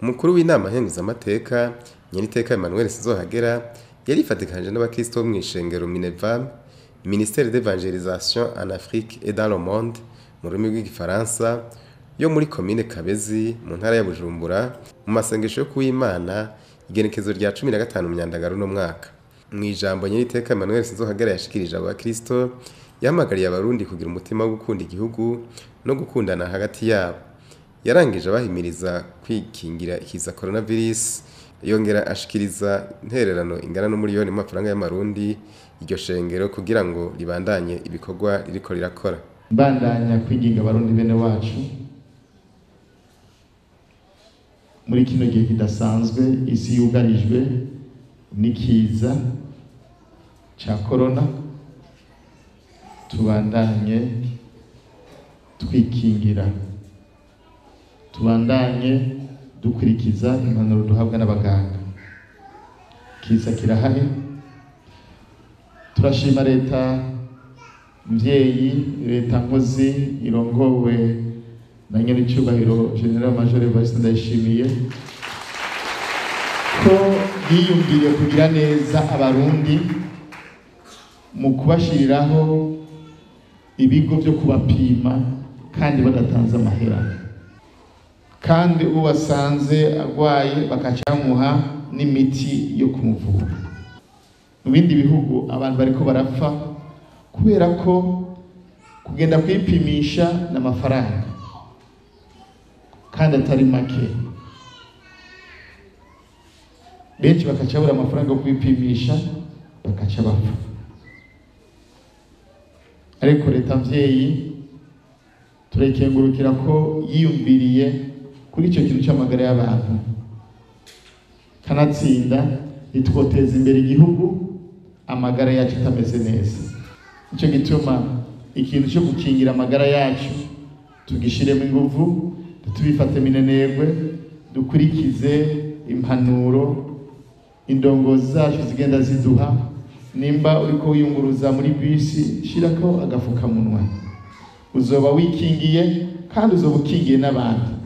umukuru w'inama nkenguzamateka nyeniteka Emmanuel Sizohagera yarifatikanije n'abakristo bo mw'ishengero Minevam ministère d'évangélisation en Afrique et dans le monde mu rurimi rw'igifaransa yo muri komine Kabezi mu ntara ya Bujumbura mu masengesho yo kuw'Imana igenekezo rya 15 myandagaro no mwaka mu ijambo nyeniteka Emmanuel Sizohagera yashikirije abo bakristo yahamagariye abarundi kugira umutima wo gukunda igihugu no gukundana hagati yabo yarangije abahimiriza kwikingira ikiza coronavirus yongera ashikiriza intererano ingana n'umuriyoni w'amafaranga y'amarundi iryo shengero kugira ngo ribandanye ibikorwa ririko rirakora mbandanya kwinginga abarundi bene wacu muri kino gihe kidasanzwe isi yugarijwe n'ikiza ca korona tubandanye twikingira tubandanye dukurikiza impanuro duhabwa n'abaganga kiza kirahari turashima leta mvyeyi leta nkozi irongowe na nyir'icyubahiro general major Evariste Ndayishimiye ko yiyumviye kugira neza abarundi mu kubashiriraho ibigo byo kubapima kandi badatanze amahera kandi uwo basanze arwaye bakaca bamuha n'imiti yo kumuvura mu bindi bihugu abantu bariko barapfa kubera ko kugenda kwipimisha n'amafaranga kandi atari make benshi bakaca babura amafaranga yo kwipimisha bakaca bapfa ariko leta mvyeyi turekengurukira ko yiyumviriye kuri icyo kintu cy'amagara y'abantu kanatsinda ntitwoteza imbere igihugu amagara yacu atameze neza nicyo gituma ikintu cyo gukingira amagara yacu tugishiremo inguvu tubifate minenegwe dukurikize impanuro indongozi zacu zigenda ziduha nimba uriko wiyunguruza muri bisi shirako agafukamunwa uzoba wikingiye kandi uzoba ukingiye n'abandi